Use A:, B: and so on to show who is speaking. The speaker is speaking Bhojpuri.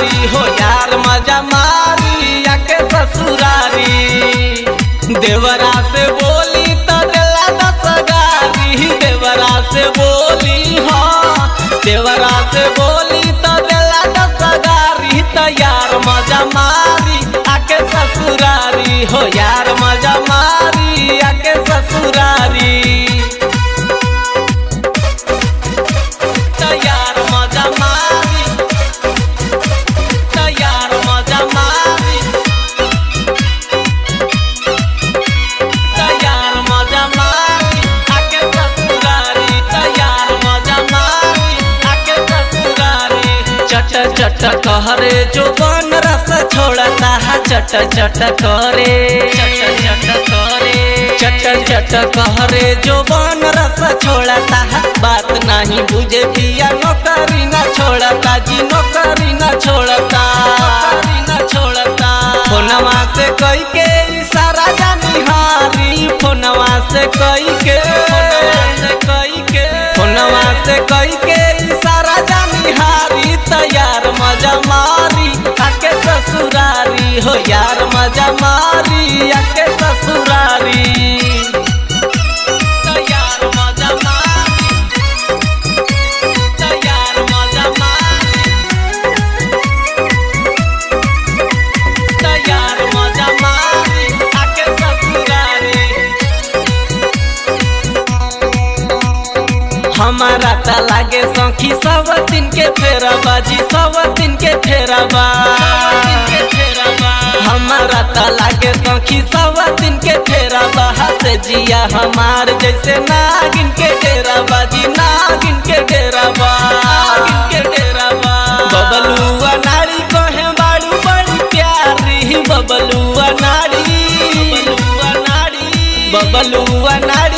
A: ससुरारी हो यार मजा मारी आके ससुरारी देवरा से बोली तो दिला दस गारी देवरा से बोली हाँ देवरा से बोली तो दिला दस गारी तो यार मजा मारी आके ससुरारी हो यार मजा मारी आके ससुरारी तैयार मजा मारी तैयार मजा मारी तैयार मजा मारी आके ससुरारी तैयार मजा मारी आके ससुरारी चट चट कहरे जो बन रस छोड़ता है चट चट करे चट चट करे चट चट कहरे जो बन रस छोड़ता है बात नहीं बुझे पिया नौकरी न छोड़ता जी नौकरी न छोड़ता नौकरी न छोड़ता फोनवा से कई के इशारा जानी हारी फोनवा से कई के से कई के फोनवा से कई के इशारा जानी हारी तैयार मजा मारी आके ससुरारी हो यार मजा मारी आके ससुरारी तैयार मजा मारी तैयार मजा मारी तैयार मजा मारी आके ससुरारी हमारा त लागे सखी सब दिन के फेरा बाजी सब दिन के फेरा बा हमारा त लागे सखी सब दिन के फेरा बा से जिया हमार जैसे नागिन के डेरा बाजी नागिन के डेरा बा नागिन के डेरा बा बबलुआ नारी कहे बाड़ू बड़ी प्यारी बबलुआ नारी बबलुआ नारी बबलुआ नारी